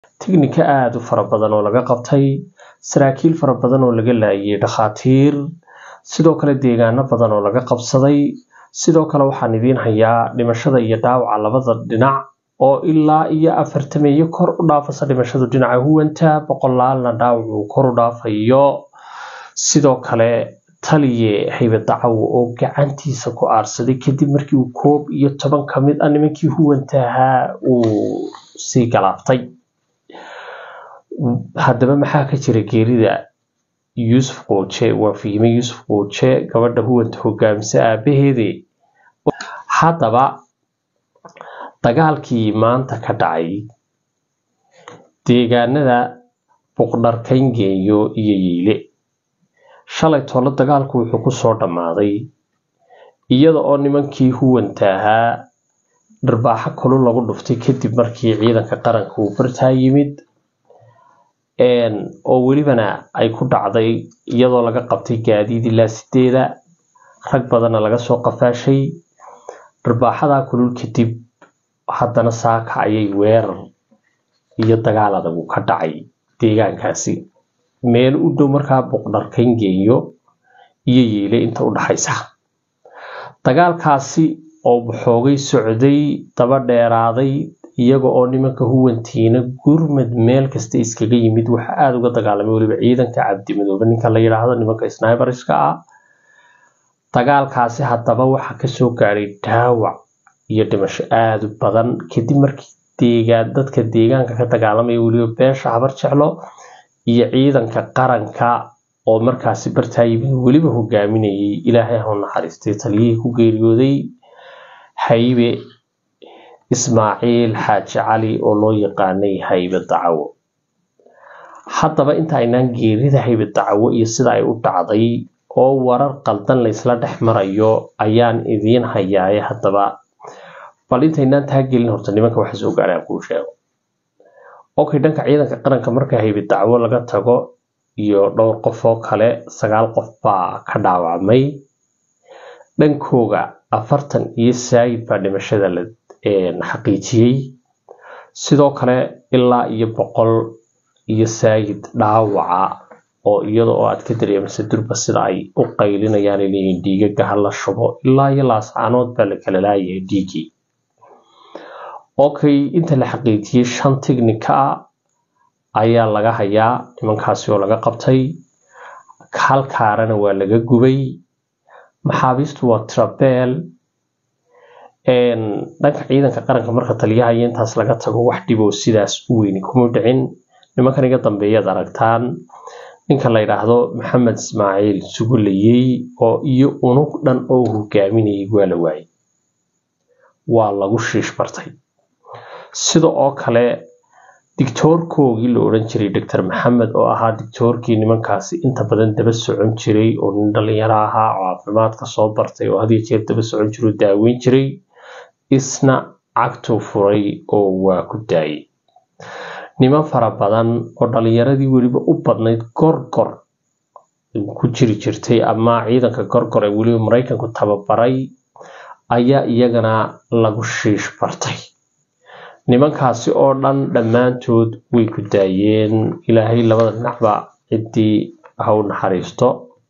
tignika aada u fara badan oo laga qabtay saraakiil fara badan oo laga laayay dhakhaatiir sidoo kale deegaano badan oo laga qabsaday sidoo kale waxaan idiin hayaa dhimashada iyo dhaawaca labada dhinac oo ilaa iyo afartameeyo kor u dhaafasa dhimashadu dhinaca huwanta boqolaalna dhaawac uu kor u dhaafayo sidoo kale taliye haybadacawo oo gacantiisa ku aarsaday kadib markii uu koob iyo toban ka mid ah nimankii huwanta ahaa uu sii galaaftay haddaba maxaa ka jira geerida yuusuf qooje waa fiime yuusuf qooje gabadha huwanta hogaamisa aabaheede haddaba dagaalkii maanta ka dhacay deegaanada buqdharkayngeeyo iyo yiile shalay toole dagaalku wuxuu ku soo dhammaaday iyada oo nimankii huwanta ahaa dharbaaxo kulul lagu dhuftay kadib markii ciidanka qaranka uu bartaa yimid oo welibana ay ku dhacday iyadoo laga qabtay gaadiid ilaa sideeda rag badanna laga soo qafaashay dharbaaxadaa kulul kadib haddana saaka ayay weerar iyo dagaal adagu ka dhacay deegaankaasi meel u dhow markaa buqdharkayngeeyo iyo yiile inta u dhaxaysa dagaalkaasi oo xoogay socday daba dheeraaday iyaga oo nimanka huwantiina gurmad meel kasta iskaga yimid waxa aada uga dagaalamay weliba ciidanka cabdimadoobe ninka la yidhaahdo nimanka sniberiska ah dagaalkaasi haddaba waxaa kasoo gaadhay dhaawac iyo dhimasho aada u badan kadib markii deegaan dadka deegaanka ka dagaalamaya weliba beesha habar jeclo iyo ciidanka qaranka oo markaasi bartaa yimid weliba hogaaminayay ilaahay ha u naxariistay taliyihii ku geeriyooday haybe ismaaciil xaaji cali oo loo yaqaanay haybe dacawo haddaba inta aynaan geerida haybe dacawo iyo sida ay u dhacday oo warar qaldan laysla dhex marayo ayaan idiin hayaaye haddaba bal intaynaan taa gelin horta nimanka waxa soo gaadhaan kuu sheego okay dhanka ciidanka qaranka marka haybe dacwo laga tago iyo dhowr qof oo kale sagaal qof baa ka dhaawacmay dhankooga afartan iyo saayid baa dhimashada la xaqiijiyey sidoo kale ilaa iyo boqol iyo saayid dhaawaca oo iyada oo aad ka dareemaysa durba sida ay u qaylinayaan leeyihin dhiigaga ha la shubo ilaa iyo laascaanood baa la kala laayahay dhiigii okay inta la xaqiijiyey shan tignika ah ayaa laga hayaa nimankaasi oo laga qabtay halkaarana waa laga gubay maxaabiistu waa trabel dhanka ciidanka qaranka marka taliyaha iyo intaas laga tago wax dhiboo sidaas u weyni kuma dhicin nimankan iga dambeeyaad aragtaan ninka la yidhaahdo maxamed ismaaciil sugulayey oo iyo unug dhan oo hogaaminayay waa la waayay waa lagu shiish bartay sida oo kale dictoorkoogii la odhan jiray doctor maxamed oo ahaa dictoorkii nimankaasi inta badan daba socon jiray oo nin dhalinyaro ahaa oo caafimaadka soo bartay oo hadiyo jeer daba socon jiray oo daaweyn jiray isna cagtuu furay oo waa ku daayay niman fara badan oo dhalinyaradii weliba u badnayd gorgor ku jiri jirtay ama ciidanka gorgor ee weliba maraykanku tababaray ayaa iyagana lagu shiish bartay nimankaasi oo dhan dhammaantood way ku daayeen ilaahay labada dhinacba ciddii ha u naxariisto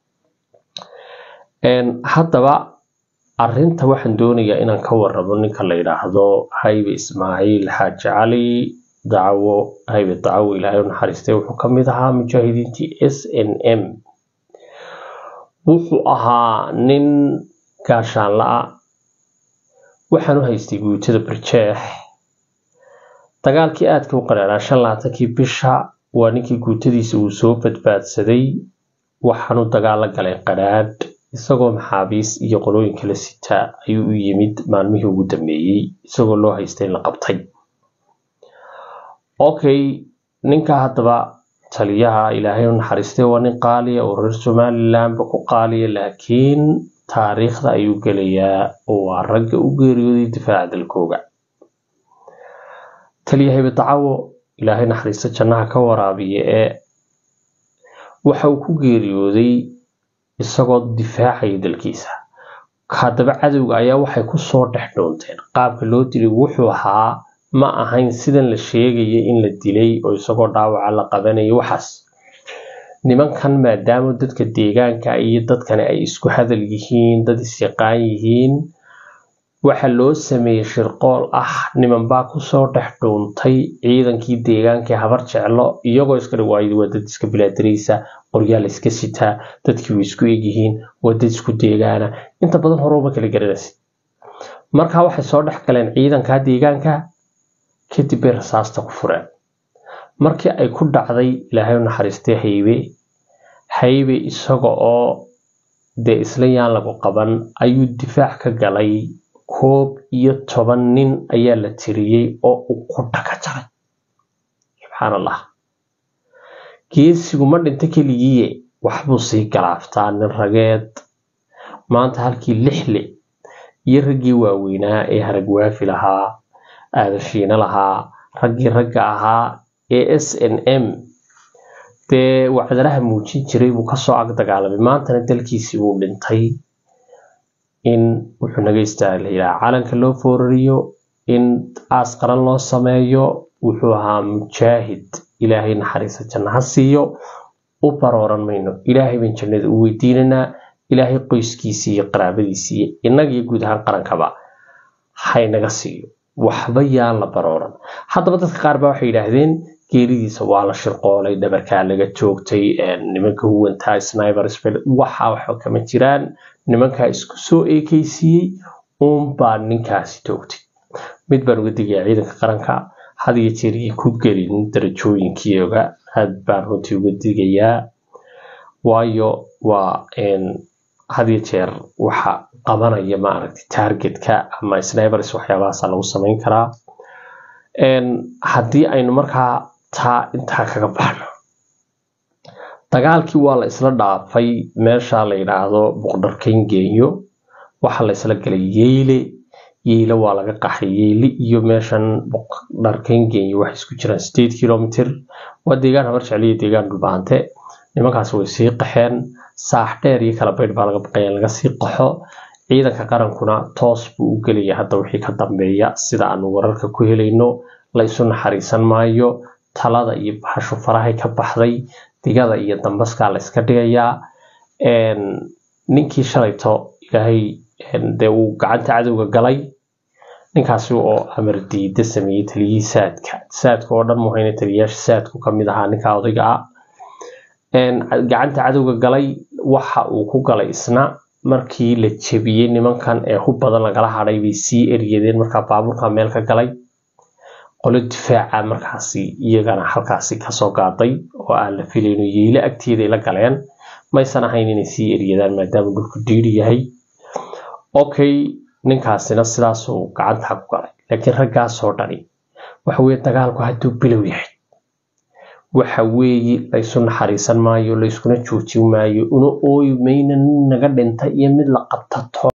haddaba arinta waxaan doonayaa inaan ka waramo ninka la yidhaahdo haybe ismaaciil xaaji cali dacwo haybe dacwo ilaahay u naxariistay wuxuu ka mid ahaa mujaahidiintii s n m wuxuu ahaa nin gaashaanla ah waxaan u haystay guutada barjeex dagaalkii aadka u qaraaraa shan labaatankii bisha waa ninkii guutadiisa uu soo badbaadsaday waxaanu dagaal la galay qadhaadh isagoo maxaabiis iyo qolooyin kala sita ayuu u yimid maalmihii ugu dambeeyey isagoo loo haystay in la qabtay okay ninka haddaba taliyaha ilaahay u naxariistay waa nin qaaliya oo reer somalilandba ku qaaliya laakiin taariikhda ayuu gelayaa oo waa ragga u geeriyooday difaaca dalkooga taliya haybe dacawo ilaahay naxariista jannaha ka waraabiya ee waxa uu ku geeriyooday isagoo difaacaya dalkiisa haddaba cadowga ayaa waxay kusoo dhex dhoonteen qaabka loo dilay wuxuu ahaa ma ahayn sidan la sheegaya in la dilay oo isagoo dhaawaca la qabanayo waxaas nimankan maadaama dadka deegaanka iyo dadkani ay isku hadal yihiin dad isyaqaan yihiin waxa loo sameeyey shirqool ah nimanbaa kusoo dhex dhuuntay ciidankii deegaanka habar jeclo iyagoo iska dhawaayid waa dad iska bilaadaraysa qoryaal iska sitaa dadkii way isku egyihiin waa dad isku deegaana inta badan horeba kala garanaysa markaa waxay soo dhex galeen ciidanka deegaanka kadib bay rasaasta ku fureen markii ay ku dhacday ilaahay u naxariistay haybe haybe isaga oo dee isla yaan lagu qaban ayuu difaac ka galay koob iyo toban nin ayaa la tiriyey oo uu qudha ka jaray subxaan allah geesigu ma dhinta keligiiye waxbuu sii galaaftaa nin rageed maanta halkii lixle iyo raggii waaweynaa ee haragwaafi lahaa aadashiina lahaa raggii ragga ahaa ee s n m dee wacdalaha muujin jiray buu kasoo ag dagaalamay maantana dalkiisii buu dhintay in wuxuu naga istaaglayaa calanka loo foorariyo in aas qaran loo sameeyo wuxuu ahaa mujaahid ilaahay naxariisa janno ha siiyo u barooran mayno ilaahay baan jannada u weydiinanaa ilaahay qoyskiisii iyo qaraabadiisii iyo innagiyo guud ahaan qarankaba haynaga siiyo waxba yaan la barooran haddaba dadka qaar baa waxay yidhaahdeen geeridiisa waa la shirqoolay dhabarkaa laga joogtay nimanka huwantaa sniber spel waxa waxba kama jiraan nimankaa isku soo eekeysiiyey uunbaa ninkaasi toogtay mid baan uga digayaa ciidanka qaranka had iyo jeer iyo ku gelin darajooyinkiioga aad baan runtii uga digayaa waayo waa had iyo jeer waxa qabanaya maaragtay targetka ama snibers waxyaabahaasa lagu samayn karaa haddii aynu markaa taa intaa kaga baxno dagaalkii waa la isla dhaafay meesha la yidhaahdo boqdharkayn geenyo waxaa la isla galay yeyle yeyle waa laga qaxay yeyle iyo meeshan boqdharkayn geenyo waxay isku jiraan sideed kilomitr waa deegaan habar jecliyo deegaan dhulbaante nimankaas way sii qaxeen saax dheer iyo kala baydh baa laga baqaya laga sii qaxo ciidanka qarankuna toos buu u gelaya hadda wixii ka dambeeya sida aanu wararka ku helayno la isu naxariisan maayo talada iyo bahashu farahay ka baxday digada iyo dambaskaa la iska dhigayaa ninkii shalayto ilaahay dee uu gacanta cadowga galay ninkaasi oo amar diida sameeyey taliyihii saadka saadka oo dhan muhayna taliyayaasha saadku kamid ahaa ninka odayga ah gacanta cadowga galay waxa uu ku galay isna markii la jebiyey nimankan ee hub badan lagala hadhay bay sii eryadeen markaa baabuurka meel ka galay qolo difaaca markaasi iyagana halkaasi kasoo gaaday oo aan la filayno yeyle agteeday la galeen maysan ahayn inay sii eryadaan maadaama dhulku diiri yahay okay ninkaasina sidaasuu gacanta ku galay laakiin raggaasoo dhani waxa weye dagaalku hadduu bilow yahay waxa weeye laysu naxariisan maayo layskuna joojin maayo una ooyi mayna nin naga dhinta iyo mid la qabtato